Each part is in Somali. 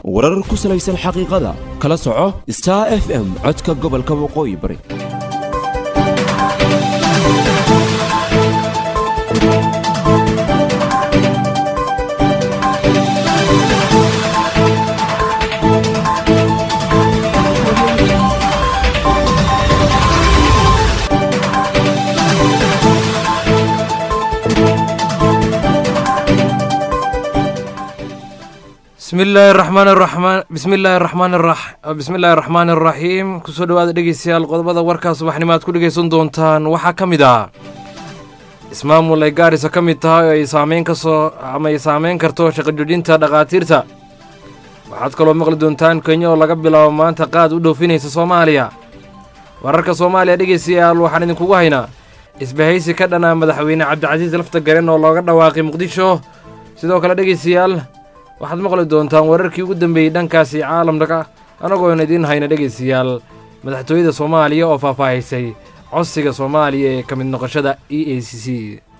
warar ku salaysan xaqiiqada kala soco star f m codka gobolka waqooyi bari bismillaahi raxmaan raxmaan bismillaahi raxmaan rax bismillaahi raxmaan araxiim kusoo dhawaada dhegeystayaal qodobada warkaa subaxnimo aad ku dhegeysan doontaan waxaa ka mid ah ismaamul ay gaarisa ka mid tahay oo ay saameyn kasoo ama ay saameyn karto shaqajoojinta dhakhaatiirta waxaad kaloo maqli doontaan kenya oo laga bilaabo maanta qaad u dhoofinaysa soomaaliya wararka soomaaliya dhegeystayaal waxaan idinkugu haynaa isbahaysi ka dhanaa madaxweyne cabdicasiis lafta garen oo looga dhawaaqay muqdisho sidoo kale dhegeystayaal waxaad maqli doontaan wararkii ugu dambeeyey dhankaasi caalamka anagoona idiin hayna dhegaystayaal madaxtooyada soomaaliya oo faahfaahisay codsiga soomaaliya ee ka mid noqoshada e a c c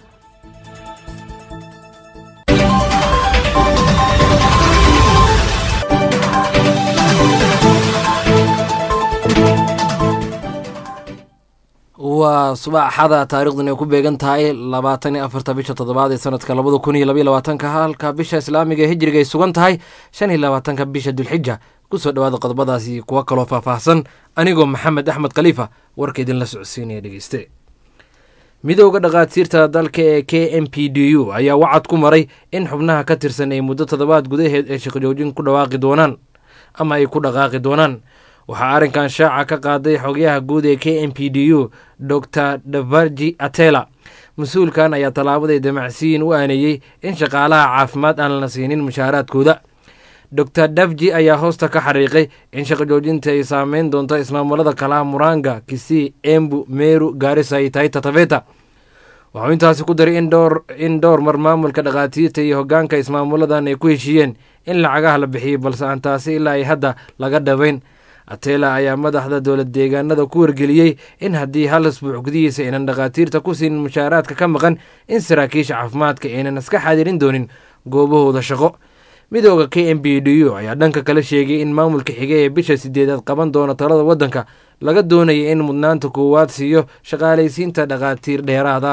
waa subaxada taariikhdun ay ku beegan tahay labaatan iyo afarta bisha toddobaad ee sanadka labada kun iyo labaiyo labaatanka halka bisha islaamiga ee hijriga ay sugan tahay shan iyo labaatanka bisha dulxija kusoo dhawaada qodobadaasi kuwa kaloo faahfaahsan anigoo maxamed axmed khaliifa warka idinla socodsiinaya dhegeyste midooda dhakhaatiirta dalka ee k m p d u ayaa wacad ku maray in xubnaha ka tirsan ay muddo toddobaad gudaheed ee shaqajoojin ku dhawaaqi doonaan ama ay ku dhaqaaqi doonaan waxaa arrinkan shaaca ka qaaday xogayaha guud ee k m p d u dor davarji atela mas-uulkan ayaa tallaabaday damacsiyin u aaneeyey in shaqaalaha caafimaad aan la siinin mushaaraadkooda dor davji ayaa hoosta ka xariiqay in shaqajoojinta ay saameyn doonto ismaamulada kalaha muranga kisii embu meru gaarisa iyo taita taveta waxuu intaasi ku daray in dhowr mar maamulka dhakhaatiirta iyo hoggaanka ismaamuladan ay ku heshiiyeen in lacagaha la bixiyey balse aan taasi ilaa ay hadda laga dhabayn atela ayaa madaxda dowlad deegaanada ku wargeliyey in haddii hal isbuuc gudihiisa aynan dhakhaatiirta ku siinin mushaaraadka ka maqan in saraakiisha caafimaadka aynan iska xadirin doonin goobahooda shaqo midooda k m b d u ayaa dhanka kale sheegay in maamulka xige ee bisha sideedaad qaban doona talada waddanka laga doonaya in mudnaanta koowaad siiyo shaqaalaysiinta dhakhaatiir dheeraada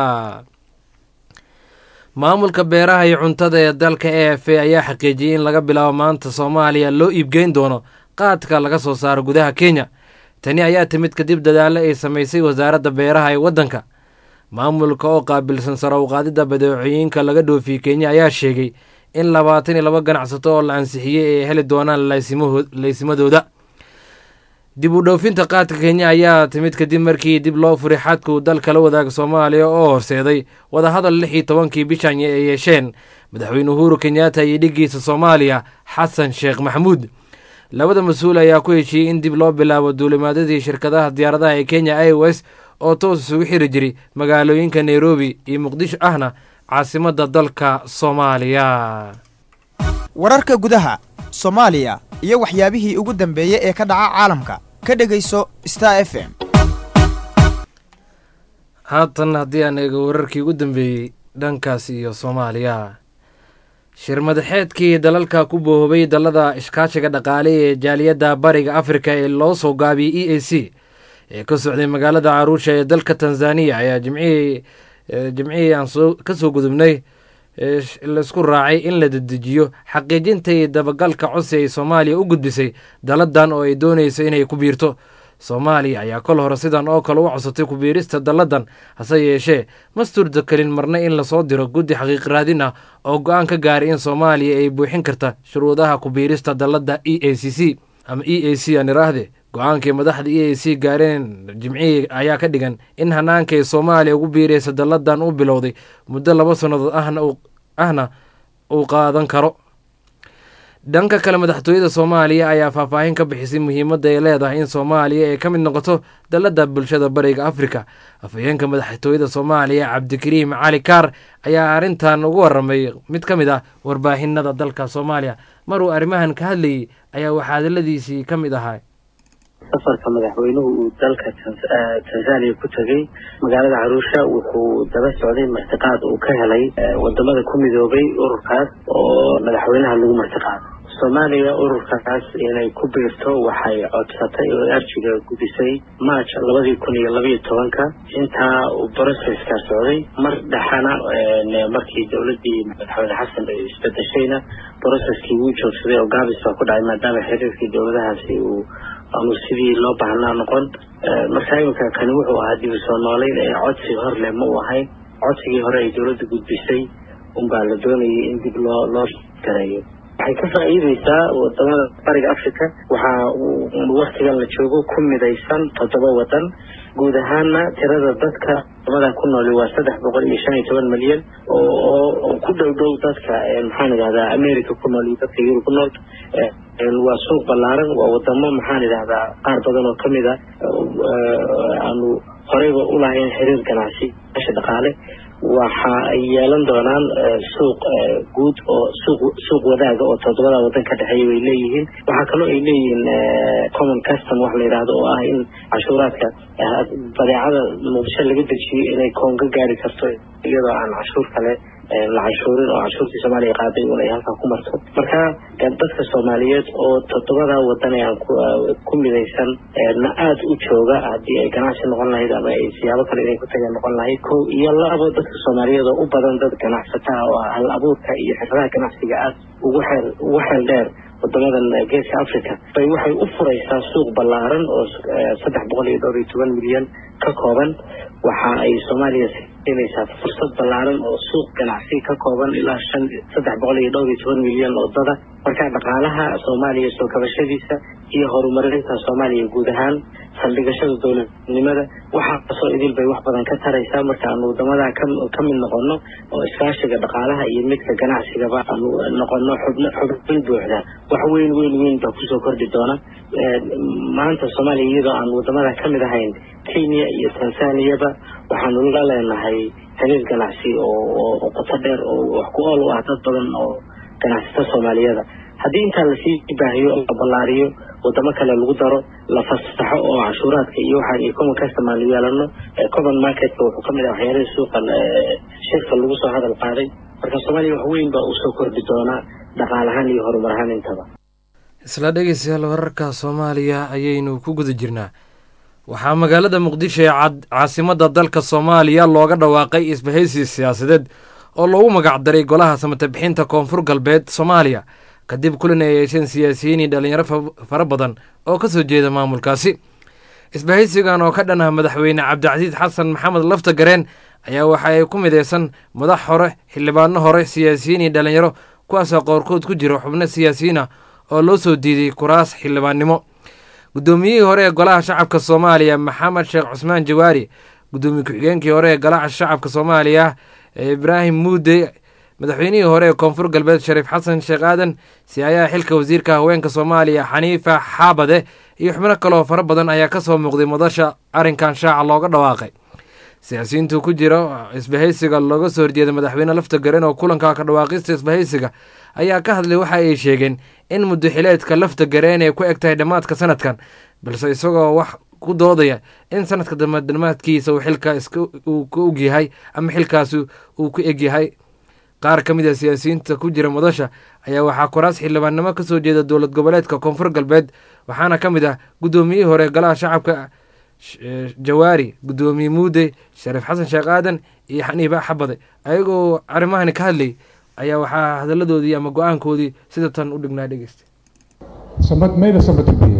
maamulka beeraha iyo cuntada ee dalka e f a ayaa xaqiijiyey in laga bilaabo maanta soomaaliya loo iibgeyn doono qaadka laga soo saaro gudaha kenya tani ayaa timid kadib dadaalo ay samaysay wasaaradda beeraha ee waddanka maamulka oo qaabilsan sare u qaadidda badeecooyinka laga dhoofiyey kenya ayaa sheegay in labaatan iyo laba ganacsato oo la ansixiyey ay heli doonaan laysimadooda dib u dhoofinta qaadka kenya ayaa timid kadib markii dib loo furay xadka uu dalka la wadaaga soomaaliya oo horseeday wadahadal lix iyo tobankii bishan ay yeesheen madaxweyne uhuru kenyaata iyo dhiggiisa soomaaliya xasan sheekh maxamuud labada mas-uul ayaa ku heshiiyey in dib loo bilaabo duulimaadadii shirkadaha diyaaradaha ee kenya ios oo toos isugu xiri jiray magaalooyinka nairobi iyo muqdisho ahna caasimadda dalka soomaaliya wararka gudaha soomaaliya iyo waxyaabihii ugu dambeeyey ee ka dhaca caalamka ka dhegayso star f m haatan haddii aan eego wararkii ugu dambeeyey dhankaas iyo soomaaliya shir madaxeedkii dalalka ku boohobay dalada iskaashiga dhaqaale ee jaaliyadda bariga afrika ee loo soo gaabiyey e a c ee ka socday magaalada caruusha ee dalka tanzaniya ayaa jimcihii jimcihii aan ka soo gudubnay laisku raacay in la dedejiyo xaqiijinta iyo dabagalka codsi ay soomaaliya u gudbisay dalladan oo ay doonayso inay ku biirto soomaaliya ayaa kol hore sidan oo kale u codsatay kubiirista dalladan hase yeeshee ma suurtakelin marna in lasoo diro guddi xaqiiq raadin ah oo go-aan ka gaaray in soomaaliya ay buuxin karta shuruudaha kubiirista dalladda e a c c ama e a c aan iraahde go-aankii madaxda e a c gaareen jimcihii ayaa ka dhigan in hannaankay soomaaliya ugu biiraysa dalladan u bilowday muddo laba sannadood ahna uu qaadan karo dhanka kale madaxtooyada soomaaliya ayaa faahfaahin ka bixisay muhiimadda ay leedahay in soomaaliya ay ka mid noqoto dalladda bulshada bariga afrika afhayeenka madaxtooyada soomaaliya cabdikariim cali kaar ayaa arrintan ugu waramay mid ka mid ah warbaahinada dalka soomaaliya maruu arrimahan ka hadlayay ayaa waxaa hadaladiisii ka mid ahaa safarka madaxweynuhu uu dalka tanzania ku tegey magaalada caruusha wuxuu daba socday martiqaad uu ka helay wadamada ku midoobay ururkaas oo madaxweynaha lagu martiqaado soomaaliya ururkaas inay ku biirto waxay codsatay oo arjiga gudisay march labadii kun iyo labayo tobanka intaa uu broceska socday mar dhexana markii dowladii madaxweyne xasan ay isbedeshayna broceskii wuu joogsaday oo gaabis baa ku dhacay maadaama xiriirkii dowladahaasi uu aanu sidii loo baahnaa noqon marka iminka kani wuxuu ahaa dib u soo noolayn ee codsi hor leh ma u ahayn codsigii hore ay dowladda gudbisay unbaa la doonayay in dib loo loo gareeyo waxay ka faa'iideysaa wadamada bariga africa waxaa waktigan la joogo ku midaysan toddoba wadan guud ahaana tirada dadka wadamadan ku nooli waa saddex boqol iyo shan iyo toban milyan oo ku dhow dhow dadka maxaan idhahdaa america ku nool iyo dadka yurub ku nool waa suuq ballaaran waa wadamo maxaan idhahdaa qaar badan oo kamid a aanu horeyba ulahayn xiriir ganacsi meesha dhaqaale waxa ay yeelan doonaan suuq guud oo suuq suuq wadaaga oo toddobada waddan ka dhexeeya bay leeyihiin waxaa kaloo ay leeyihiin common custom wax la yidhaahdo oo ah in cashuuraadka badeecada muqdisho laga dejiyo inay koonga gaari karto iyadoo aan cashuur kale la cashuurin oo cashuurtii soomaaliya qaaday un ay halkaa ku marto marka dadka soomaaliyeed oo toddobada wadan ee aan ku midaysan na aada u jooga haddii ay ganacsi noqon lahayd ama ay siyaabo kale inay ku tageen noqon lahayd ko iyo labo dadka soomaaliyeed oo u badan dad ganacsataha oo hal abuurka iyo xirfadaha ganacsiga aad ugu xeel ugu xeel dheer wadamadan geeska africa bay waxay u furaysaa suuq ballaaran oo saddex boqol iyo dhowr iyo toban milyan ka kooban waxa ay soomaaliya siinaysaa fursad ballaaran oo suuq ganacsi ka kooban ilaa shan saddex boqol iyo dhowr iyo toban milyan oo dada marka dhaqaalaha soomaaliya soo kabashadiisa iyo horumarinta soomaaliya guud ahaan saldhigashada dowladnimada waxaasoo idil bay wax badan ka taraysaa marka aanu wadamada ka mid noqono oo iskaashiga dhaqaalaha iyo midka ganacsigaba aanu noqono xubn xubin buuxda wax weyn weyn weyn baa kusoo kordhi doona maanta soomaaliya iyadoo aan wadamada ka mid ahayn kenya iyo tanzaniyaba waxaanu la leenahay xiriir ganacsi oo qoto dheer oo wax ku ool u ah dad badan oo ganacsata soomaaliyada haddii intaa lasii baahiyo la ballaariyo wadamo kale lagu daro la fasaxo oo cashuuraadka iyo waxaan iyo common custom aanu yeelano common marketka wuxuu kamid ah waxyaalihii suuqa shirka lagu soo hadal qaaday marka soomaaliya wax weyn baa usoo kordhi doonaa dhaqaal ahaan iyo horumar ahaan intaba isla dhegeystayaal wararka soomaaliya ayaynu ku guda jirnaa waxaa magaalada muqdisho ee caasimada dalka soomaaliya looga dhawaaqay isbahaysi siyaasadeed oo loogu magacdaray golaha samatabixinta koonfur galbeed soomaaliya kadib kulan ay yeesheen siyaasiyiin iyo dhalinyaro fara badan oo ka soo jeeda maamulkaasi isbahaysigan oo ka dhan ah madaxweyne cabdicasiis xasan maxamed lafta gareen ayaa waxa ay ku mideysan madax hore xildhibaano hore siyaasiyiin iyo dhalinyaro kuwaasoo qoorkood ku jira xubno siyaasiyiin ah oo loo soo diiday kuraas xildhibaannimo guddoomiyihii hore ee golaha shacabka soomaaliya maxamed sheekh cusmaan jawaari guddoomiye ku-xigeenkii hore ee golaha shacabka soomaaliya ee ibraahim muude madaxweynihii hore ee koonfur galbeed shariif xasan sheekh aadan si-aayaha xilka wasiirka haweenka soomaaliya xaniifa xaabade iyo xubno kaloo fara badan ayaa ka soo muuqday madasha arrinkan shaaca looga dhawaaqay siyaasiyiintu ku jira isbahaysiga looga soo horjeeda madaxweyne lafta garen oo kulanka ka dhawaaqista isbahaysiga ayaa ka hadlay waxa ay sheegeen in muddaxileedka lafta gareen ay ku eg tahay dhammaadka sanadkan balse isagoo wax ku doodaya in sanadka dhammaadkiisa uu xilka uu ka ogyahay ama xilkaasi uu ku egyahay qaar ka mid a siyaasiyiinta ku jira madasha ayaa waxaa kuraas xildhibaannimo ka soo jeeda dowlad goboleedka koonfur galbeed waxaana ka mid ah guddoomiyihii hore golaha shacabka jawaari guddoomiye muude shariif xasan sheekh aadan iyo xaniiba xabade ayagoo arrimahani ka hadlay ayaa waxaa hadalladoodii ama go-aankoodii sida tan u dhignaa dhegeysta mayda samatabiye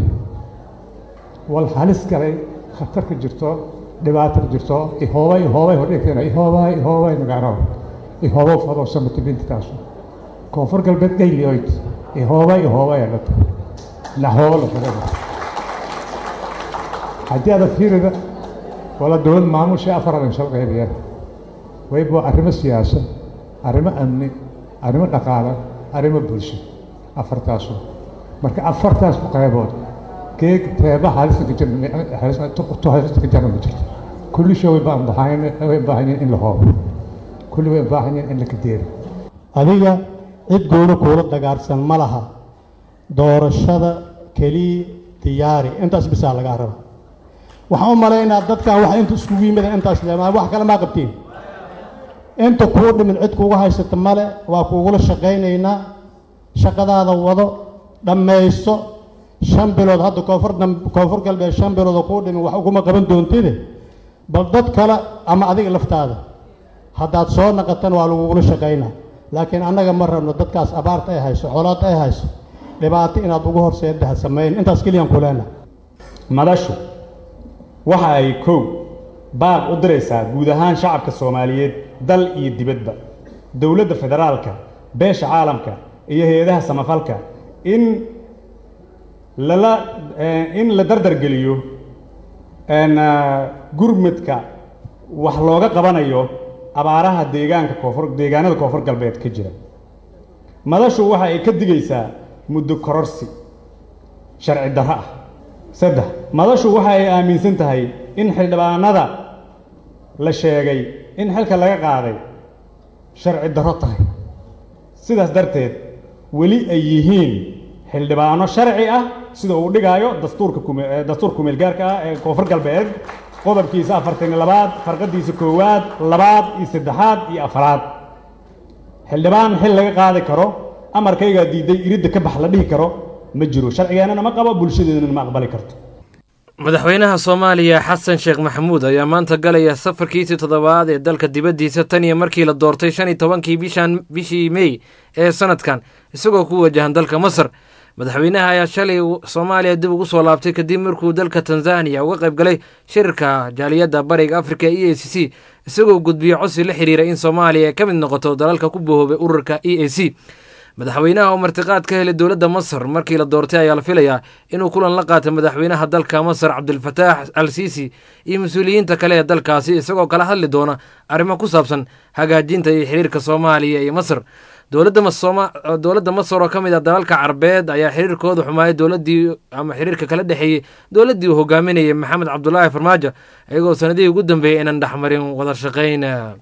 wal halis galay khatar ka jirto dhibaato ka jirto ihoobay ihoobay hordhigteena ihoobay ihoobay magaano ihoobo fado samatibinta taasu koonfur galbeed gayliyoyd ihoobay ihoobay adhata lahoobo la fadada haddii aada fiirida wala dowlad maamusha afar adan shal qaybiyeen wayba arrimo siyaasad arrimo amni arrimo dhaqaale arrimo bulsho afartaasu marka afartaas qaybood geeg teeba halista halista ka jarna ma jirto kulli shay way baahan way baahanyiin in la hoobo kulli way baahanyiin in la kadeero adiga cid gooni kuula dagaarsan ma laha doorashada keliya diyaari intaas bisaa lagaa raba waxaan u malaynaa dadkan wax inta iskugu yimida intaas leemaa wax kale maa qabtiin inta kuu dhimin cid kuugu haysata male waa kuugula shaqaynaynaa shaqadaada wado dhammaysto shan bilood hadda koonfur koonfur galbeed shan bilood oo kuu dhimin wax uguma qaban doontide bal dad kale ama adiga laftaada haddaad soo naqatana waa lagugula shaqaynaa laakiin annaga ma rabno dadkaas abaarta ay hayso xoolaadta ay hayso dhibaato inaad ugu horseeda ha samayn intaas keliyaan ku leenahay madashu waxa ay kow baaq u diraysaa guud ahaan shacabka soomaaliyeed dal iyo dibadba dowladda federaalka beesha caalamka iyo hay-adaha samafalka in lala in la dardargeliyo gurmudka wax looga qabanayo abaaraha deegaanka koonfur deegaanada koonfur galbeed ka jira madashu waxa ay ka digaysaa muddo kororsi sharci darro ah saddex madashu waxa ay aaminsan tahay in xildhibaanada la sheegay in xilka laga qaaday sharci darro tahay sidaas darteed weli ay yihiin xildhibaano sharci ah sida uu dhigaayo dastuurka dastuurka kumeelgaarka ah ee koonfur galbeed qodobkiisa afartan iyo labaad farqadiisa koowaad labaad iyo saddexaad iyo afaraad xildhibaan xil laga qaadi karo amarkaygaa diiday iridda ka bax la dhihi karo ma jiro sharcigeennana ma qabo bulshadeedana ma aqbali karto madaxweynaha soomaaliya xasan sheekh maxamuud ayaa maanta galaya safarkiisii toddobaad ee dalka dibaddiisa tan iyo markii la doortay shan iyo tobankii bishan bishii mey ee sanadkan isagoo ku wajahan dalka masar madaxweynaha ayaa shalay soomaaliya dib ugu soo laabtay kadib markuu dalka tanzaniya uga qayb galay shirka jaaliyadda bariga afrika e a c c isagoo gudbiyo codsi la xiriira in soomaaliya ay ka mid noqoto dalalka ku bohoobay ururka e a c madaxweynaha oo martiqaad ka helay dowladda masar markii la doortay ayaa la filayaa inuu kulan la qaatay madaxweynaha dalka masar cabdilfataax al siisi iyo mas-uuliyiinta kale ee dalkaasi isagoo kala hadli doona arrimo ku saabsan hagaajinta iyo xiriirka soomaaliya iyo masar dowladda masar oo ka mid ah dalalka carbeed ayaa xiriirkooda xumaayay dowladii ama xiriirka kala dhexeeyey dowladdii uu hogaaminayay maxamed cabdulaahi farmaajo iyagoo sanadihii ugu dambeeyey inaan dhexmarin wada shaqayn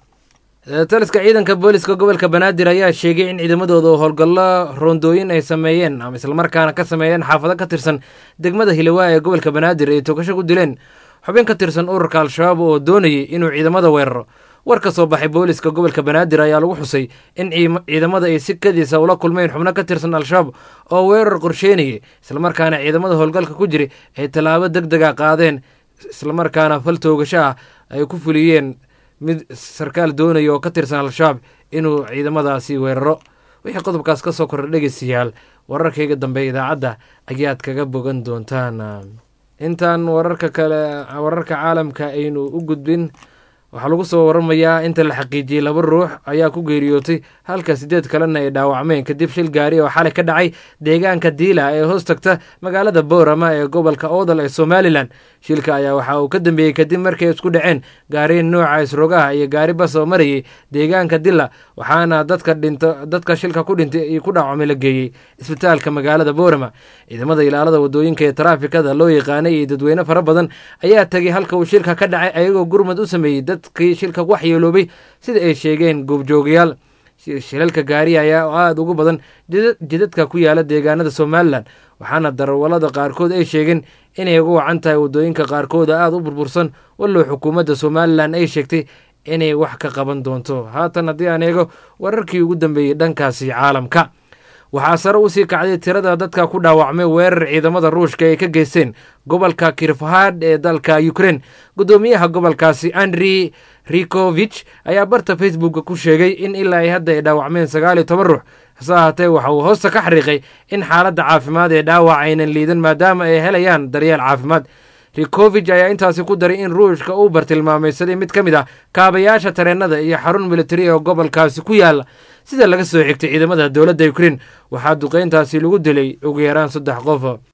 taliska ciidanka booliska gobolka banaadir ayaa sheegay in ciidamadooda oo howlgallo roondooyin ay sameeyeen ama islamarkaana ka sameeyeen xaafado ka tirsan degmada hilawaa ee gobolka banaadir ay togasho ku dileen xubin ka tirsan ururka al-shabaab oo doonayay inuu ciidamada weeraro war ka soo baxay booliska gobolka banaadir ayaa lagu xusay in ciidamada ay si kadiisa ula kulmeen xubno ka tirsan al-shabaab oo weerar qorsheynayay islamarkaana ciidamada howlgalka ku jiri ay tallaabo deg dega qaadeen islamarkaana fal toogasho ah ay ku fuliyeen mid sarkaal doonaya oo ka tirsan al-shabaab inuu ciidamadaasi weeraro wixii qodobkaas ka soo kordha dhegeystayaal wararkayga dambe idaacadda ayaad kaga bogan doontaan intaan wararka kale wararka caalamka aynu u gudbin waxaa lagu soo waramayaa inta la xaqiijiyey laba ruux ayaa ku geeriyootay halka sideed kalena ay dhaawacmeen kadib shil gaari oo xalay ka dhacay deegaanka diila ee hoos tagta magaalada boorama ee gobolka oodal ee somalilan shilka ayaa waxa uu ka dambeeyey kadib markay isku dhaceen gaariin nooca isrogaha iyo gaari bas oo marayay deegaanka dila waxaana dadka dhinto dadka shilka ku dhintay iyo ku dhaawacmay la geeyey isbitaalka magaalada boorama ciidamada ilaalada wadooyinka ee taraafikada loo yaqaanay iyo dadweyne fara badan ayaa tegay halka uu shilka ka dhacay ayagoo gurmad u sameeyey dadkii shilka waxyeeloobay sida ay sheegeen goobjoogayaal shilalka gaariya ayaa aada ugu badan jidadka ku yaala deegaanada somalilan waxaana darawalada qaarkood ay sheegeen inay uga wacan tahay wadooyinka qaarkooda aada u burbursan wallow xukuumadda somalilan ay sheegtay inay wax ka qaban doonto haatan haddii aan eego wararkii ugu dambeeyey dhankaasi caalamka waxaa sare usii kacday tirada dadka ku dhaawacmay weerar ciidamada ruushka ay ka geysteen gobolka kirfahad ee dalka ukrein guddoomiyaha gobolkaasi andri rikovich ayaa barta facebooka ku sheegay in ilaa ay hadda ay dhaawacmeen sagaal iyo toban ruux hase ahaatee waxa uu hoosta ka xariiqay in xaaladda caafimaad ee dhaawac aynan liidan maadaama ay helayaan daryeel caafimaad rikovich ayaa intaasi ku daray in ruushka uu bartilmaamaysaday mid ka mid ah kaabayaasha tareenada iyo xarun militari oo gobolkaasi ku yaala sida laga soo xigtay ciidamada dowladda ukrein waxaa duqeyntaasi lagu dilay ugu yaraan saddex qof